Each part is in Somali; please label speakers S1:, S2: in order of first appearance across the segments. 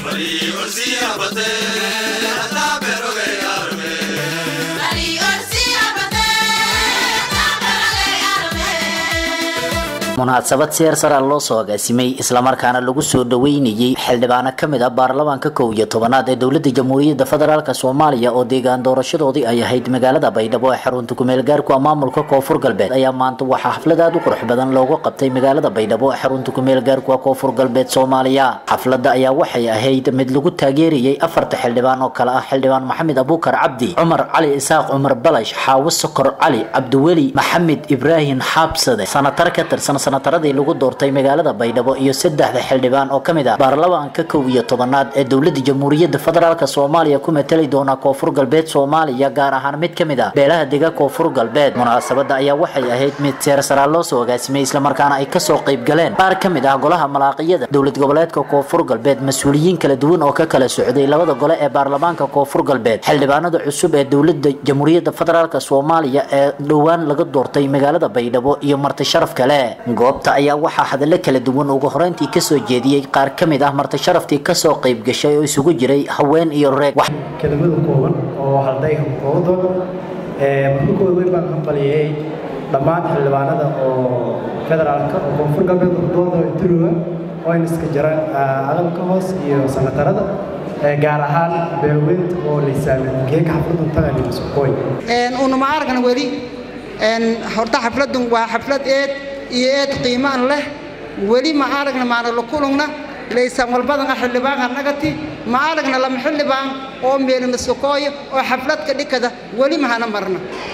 S1: munaasabad seer sara loo soo agaasimay islamarkaana lagu soo dhaweynayey xildhibaano kamid ah baarlamaanka kow iyo tobanaad ee dowlada jamhuuriyadda federaalk soomaaliya oo deegaan doorashadoodii ay ahayd magaalada baydhabo ee xarunta kumeel gaarku maamulka koonfur galbeed ayaa maanta waxaa xaflad aad u qurux badan loogu qabtay magaalada baydhabo ee xarunta kumeel gaarku koonfur galbeed soomaaliya xafladda ayaa waxay ahayd mid lagu taageerayey afarta xildhibaan oo kale ah xildhibaan maxamed abuukar cabdi cumar cali isaaq cumar balash xaawo sokor cali cabdiweli maxamed ibraahim xaabsade sanatar ka tirsan sanataradii lagu doortay magaalada baydhabo iyo saddexda xildhibaan oo kamid ah baarlamaanka kow iyo tobanaad ee dowlada jamhuuriyadda federaalk soomaaliya ku matali doona koonfur galbeed soomaaliya gaar ahaan mid kamid ah beelaha dega koonfur galbeed munaasabada ayaa waxay ahayd mid seer saraa loo soo agaasimay islamarkaana ay kasoo qayb galeen qaar kamid ah golaha malaaqiyada dowlad goboleedka koonfur galbeed mas-uuliyiin kala duwan oo ka kala socday labada gole ee baarlamaanka koonfur galbeed xildhibaanada cusub ee dowlada jamhuuriyadda federaalk soomaaliya ee dhowaan laga doortay magaalada baydhabo iyo marti sharaf kale goobta ayaa waxaa hadallo kala duwan ugu horeyntii kasoo jeediyey qaar ka mid ah marti sharaftii kasoo qayb gashay oo isugu jiray haween iyo reeg
S2: kelimada kooban oo halday koobadood markakooda weyn baan hambaliyey dhammaan xildhibaanada oo federaalka oo koonfur galbeed dooda duruga oo ayna iska jiraan aqalka hoos iyo sanatarada gaar ahaan beelweynta oo laysaamin geeka xafladun taganimasukooy
S3: unuma aragna weli horta xafladun waa xaflad eed iyo eed qiimaan leh weli ma aragna maana la kulungna laysan walbadan xildhibaan anagati ma aragna lama xildhibaan oo meelna sokooyo oo xafladka dhikada weli mahana marna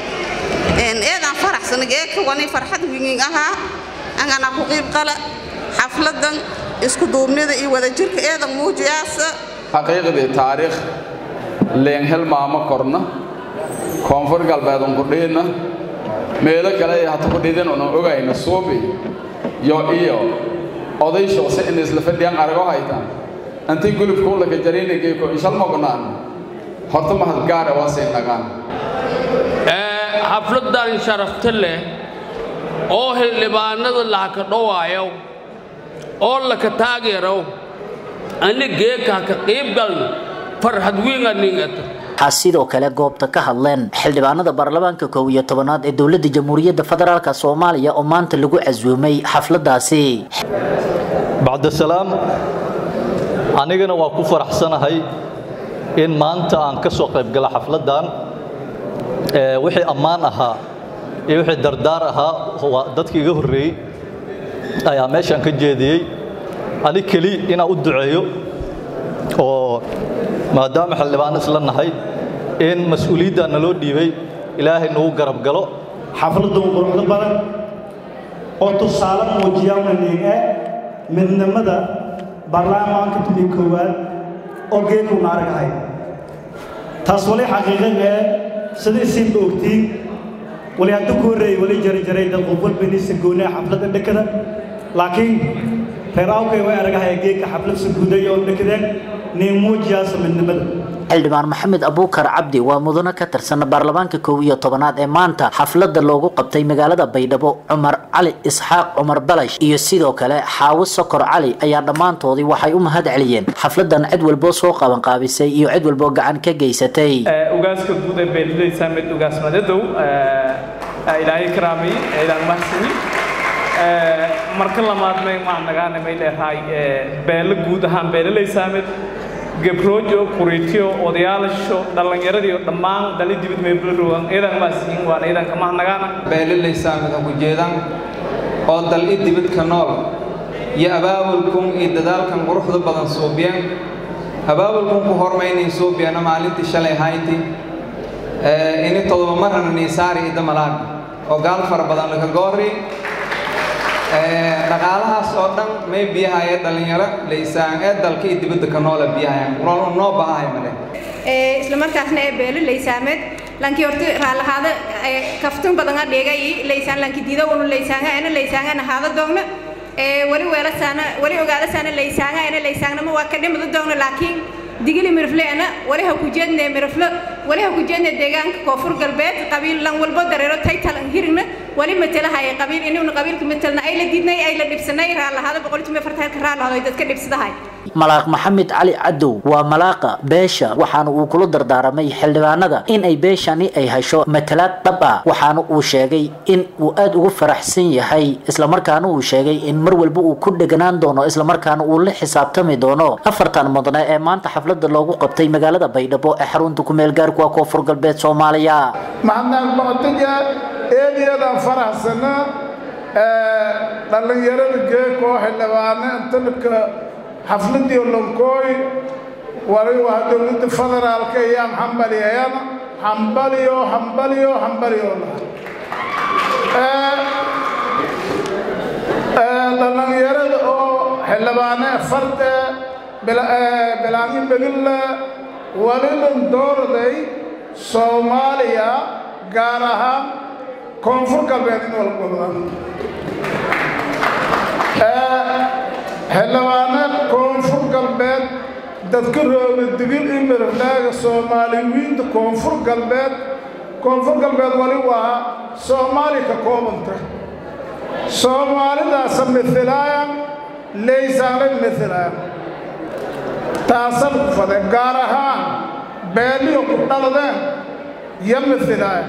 S4: eedaan faraxsan geeka wani farxad wingin ahaa angana ku qiib qala xafladan isku duubnida iyo wadajirka eedan muujiyaasa
S5: xaqiiqdii taariikh leen helmaamo korna koonfur galbeedun kudhiidna meelo kale ay hata kudhiidin una ogayna suubi yo iyo oday shoose in isla fadhiyaan arago haytaan antii gulubkuun laka jariinageyko inshalmognaan horta mahad gaara waa sii nagaan
S6: xafladan sharafta leh oo xildhibaanada lahaka dhowaayo oo laka taageero ani geeka haka qiibgalna farxad wiinga ningata
S1: waxaa sidoo kale goobta ka hadleen xildhibaanada baarlamaanka kow iyo tobanaad ee dowlada jamhuuriyadda federaalk soomaaliya oo maanta lagu casuumay xafladaasi
S7: bacdasalaam anigana waa ku faraxsanahay in maanta aan ka soo qayb gala xafladdan wixii ammaan ahaa iyo wixii dardaar ahaa dadkii iga horreeyey ayaa meeshaan ka jeediyey ani keli inaan u duceeyo oo maadaama xildhibaano isla nahay in mas-uuliyaddaa naloo dhiibay ilaahay nagu garab galo
S8: xafladdu quruxda badan oo tusaale muujiyaamanige midnimada baarlamaanka tumi koowaad oo geedkuuna aragahay taas wali xaqiiqae sidai siinba ogtiin wali haddu ku horreeyey wali jarajaray dad qof walbanisa goonaa xafladda dhekada laakiin reer awkay way aragahay geedka xaflad suguuday oo dhekadeen
S1: xildhibaan maxamed abuukar cabdi waa mudano ka tirsan baarlamaanka kow iyo tobanaad ee maanta xafladda loogu qabtay magaalada baydhabo cumar cali isxaaq cumar balash iyo sidoo kale xaawo sokor cali ayaa dhammaantoodii waxay u mahad celiyeen xafladan cid walboo soo qabanqaabisay iyo cid walboo gacan ka geysatay
S9: ugaaska guud ee beelidaysa mid ugaas madadow ilaahay karaamay ilaan mahsani marka lamaad may macnagaana may leedahay beelo guud ahaan beelalaysaamed gabroojo kuriitiyo odayaalasho dhallinyaradiiyo dhammaan dali dibid meybladhowan iidan maasiin waana iidanka mahnagaana
S10: beelalaysaamed ha ku jeedaan oo dal i dibidka nool iyo abaabulkun iyo dadaalkan quruxda badan suubiyeen abaabulkun ku hormaynay suubiyeena maalintii shalay hayti ini todoba marana niisaari ida malaag oo gaal fara badan laga goori dhaqaalahaas oo dhan may biyahaya dhallinyaro laysaan ee dalka iyo dibadda ka noola biyahaya noo baahaya male
S11: isla markaasna ee beelo laysaameed lankii horta raalahaada kaftun badan adhigay laysaan lanki diida unu laysaanga ana laysaangana haada doogna wali weelasaana wali ogaadasaana laysaanga ana laysaangnama waa ka dhimada doogna laakiin digili mirifleena wali ha ku jeedne mirifle wali ha ku jeedne deegaanka koonfur galbeed qabiil lan walbo dareero taytal an hirigna wali matalahay qabiil inuuna qabiilka matalna ay la diidnay ay la dhibsanay raalahaada boqolkiiba fartaanka raalahaado ay dadka dhibsadahay
S1: malaaq maxamed cali cadow waa malaaqa beesha waxaana uu kula dardaaramay xildhibaanada in ay beeshani ay hesho matalaad dhab ah waxaana uu sheegay in uu aada ugu faraxsan yahay islamarkaana uu sheegay in mar walba uu ku dheganaan doono islamarkaana uu la xisaabtami doono afartan mudane ee maanta xaflada loogu qabtay magaalada baydhabo ee xarunta kumeel gaarku ah koonfur galbeed soomaaliya
S12: maxadnaaq baqtija eedyadaan faraxsana dhallinyarada geekoo xildhibaane intanka xafladii lonkooy wali waa dowladda federaalka ayaan xambaliyayana xambaliyo xambaliyo xambaliyo dhallinyarada oo xildhibaane farde bilaanyo begilla walilan doorday soomaaliya gaar ahaan koonfur galbeed in walgobda xildhibaane koonfur galbeed dadka rooga digil iyo miraflaaga soomaaliyiinta koonfur galbeed koonfur galbeed wali waa soomaali ka koobanta soomaalidaasa mihilaaya leysaanay mihilaaya taasan ku fade gaar ahaan beeliyo ku dhaladeen yo mihilaaya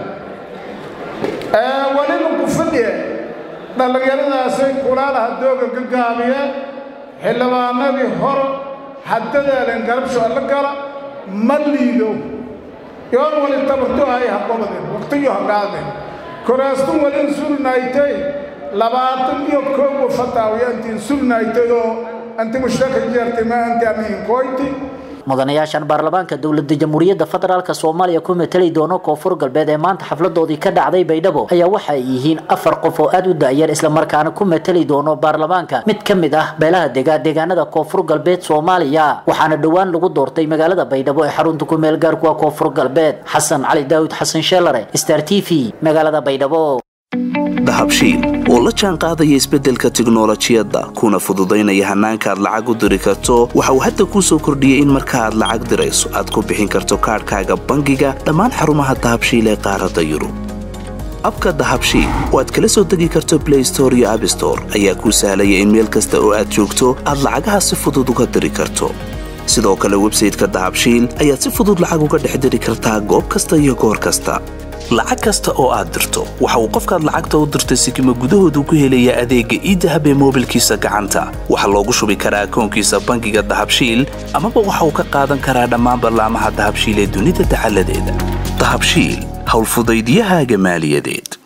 S12: waliba ku fadhiye dhallinyaradaasay kulaalaha dooga ka gaabiye xildhibaanadii hore haddadeelen garabsho alla gala ma liido yoon wali tabarto ay haqobadeen waqtiyo hagaadeen koraastun walin sulnaaytay labaatan iyo koobo fataawiyaantiin sulnaaytay oo anti mushtaka jeertay ma anti amiin koyti
S1: mudanayaashan baarlamaanka dowlada jamhuuriyadda federaalk soomaaliya ku matali doono koonfur galbeed ee maanta xafladoodii ka dhacday baydhabo ayaa waxa ay yihiin afar qof oo aada u da-yar islamarkaana ku matali doono baarlamaanka mid ka mid ah beelaha degaa deegaanada koonfur galbeed soomaaliya waxaana dhowaan lagu doortay magaalada baydhabo ee xarunta ku meel gaarkuwa koonfur galbeed xasan cali daawud xasan sheelare star t v magaalada baydhabo
S13: dahabshiil oo la jaan qaadaya isbeddelka tiknolojiyadda kuna fududaynaya hannaanka aad lacag u diri karto waxa uu hadda kuu soo kordhiyey in marka aad lacag dirayso aad ku bixin karto kaadhkaaga bangiga dhammaan xarumaha dahabshiil ee qaaradda yurub abka dahabshiil oo aad kala soo degi karto blay store iyo abstore ayaa kuu sahlaya in meel kasta oo aad joogto aad lacagaha si fudud uga diri karto sidoo kale websayteka dahabshiil ayaad si fudud lacag uga dhex diri kartaa goob kasta iyo goor kasta lacag kasta oo aad dirto waxa uu qofkaad lacagta u dirtay sikima gudahoodu ku helayaa adeegga iidahab ee moobilkiisa gacanta waxaa loogu shubi karaa akoonkiisa bangiga dahabshiil amaba waxa uu ka qaadan karaa dhammaan ballaamaha dahabshiil ee dunida dacaladeeda dahabshiil howlfudaydyahaaga maaliyadeed